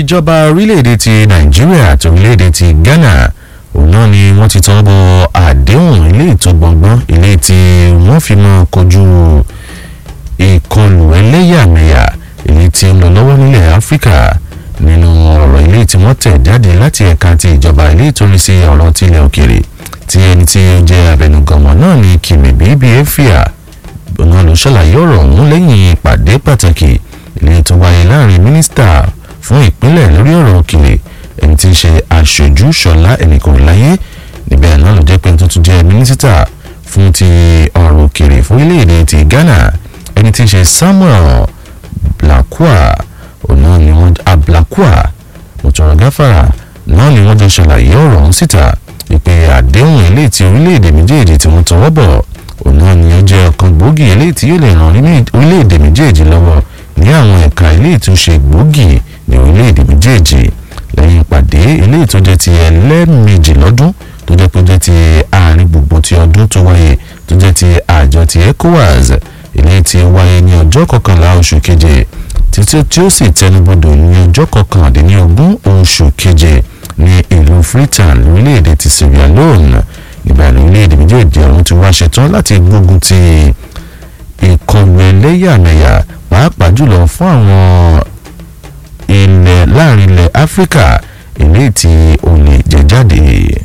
ìjọba orílẹ̀-èdè ti nàìjíríà àti orílẹ̀-èdè ti ghana òun náà ni wọ́n ti tọ́ bọ àdéhùn ilé ìtọ́gbọ̀ngbọ́n ilé tí wọ́n fi máa kojú ìkọlù ẹlẹ́yàmẹ̀yà èyí tí ń lọ lọ́wọ́ nílẹ̀ áfíríkà nínú ọ̀rọ̀ ilé tí wọ́n tẹ̀ jáde láti ẹ̀ka ti ìjọba ilé ìtòrí sí ọ̀rọ̀ tilẹ̀ òkèrè tí ẹni tí ó jẹ́ abẹnuganmọ̀ náà ní kìmì bíbí efia òun ló ṣàlàyé ọ̀rọ̀ ọ̀hún lẹ́yìn ìpàdé pàtàkì ilé tó wáyé láàrin mínísítà fún ìpínlẹ̀ lórí ọ̀rọ̀ òkèrè ẹni tí ń ṣe aṣojú ṣọlá ẹnìkan láyé níbẹ̀ náà ló jẹ́ pé tuntun jẹ́ mínísítà fún ti ọ̀rọ̀ òkèrè fún orílẹ̀-èdè ti ghana ẹni tí ń ṣe samuel blakua ọ̀nà ni wọ́n ablakua mọ̀tòrọ̀ gáfàrà náà ni wọ́n jọ ṣàlàyé ọ̀rọ̀ ọ̀hún síta ìpè àdéhùn ilé tí orílẹ̀-èdè méjèèjì tí wọ́n tọwọ́ bọ̀ ọ̀nà ni ó jẹ́ ọ̀kan gbòógì ilé tí yóò lè ràn orílẹ̀-èdè méjèèjì lọ́wọ́ ní àwọn ẹ̀ka ilé ìtúnṣe gbòógì ní orílẹ̀-èdè méjèèjì lẹ́yìn ìpàdé ilé ìtọ́jẹ́ ti ẹlẹ́ẹ̀mejì lọ́dún tó jẹ́ pé jẹ́ ti àárín gbogbo ti ọdún tó wáyé tó jẹ́ ti àjọ ti ecowas ilé tí wáyé ní ọjọ́ kọkànlá oṣù keje títí tí ó sì tẹnubodò ní ọjọ́ kọkàndínlógún oṣù keje ní ìlú freetown lórílẹ̀‐èdè ti sierra leone nígbà lórílẹ̀‐èdè méjèèjì ọ̀hún ti wá ṣetán láti gbógun ti ìkọlù ẹlẹ́yàmẹ̀yà pàápàá jùlọ fún àwọn ilẹ̀ láàrin ilẹ̀ áfíríkà ilé tí ó lè jẹ jáde.